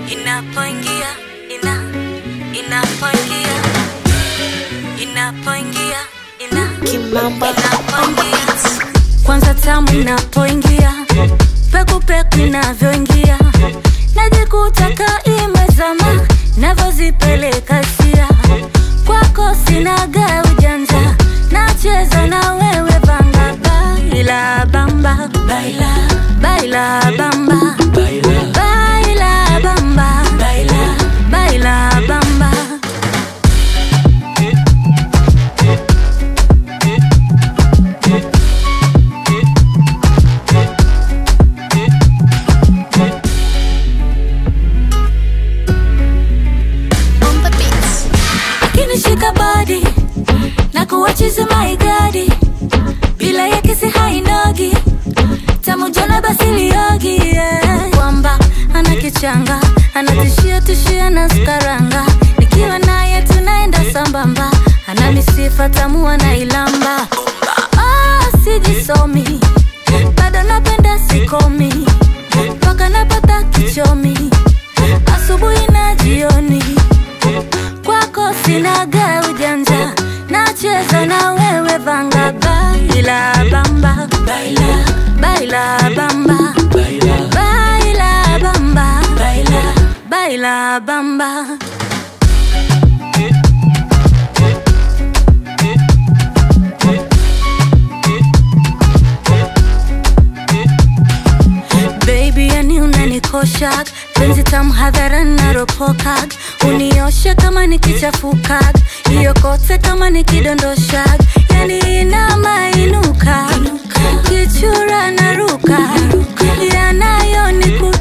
inapoingia ina inapoingia inapoingia ina Kimamba inapoingia kwanza tamu inapoingia peku peku inavyoingia najikuta kaimezama navyozipeleka sia kwako sinaga ujanja nacheza na wewe banga baila bamba baila baila bamba baila baila bamba baila baila bamba on the beats. kinishika body na kuwachizi maigadi bila ya kisi hainogi tamujona basiliogi yeah. kwamba ana kichanga anatishia tishia na skaranga nikiwa naye tunaenda sambamba ana misifa tamu anailamba ah, sijisomi bado napenda sikomi mpaka napata kichomi asubuhi na jioni kwako sinaga ujanja nacheza na wewe vanga baila bamba baila baila bamba baila baila bamba baila baila bamba Baby, yani unanikosha penzi tamu hadhara naropokag unioshe kama nikichafuka hiyo kote kama nikidondosha yani inamainuka kichura naruka yanayo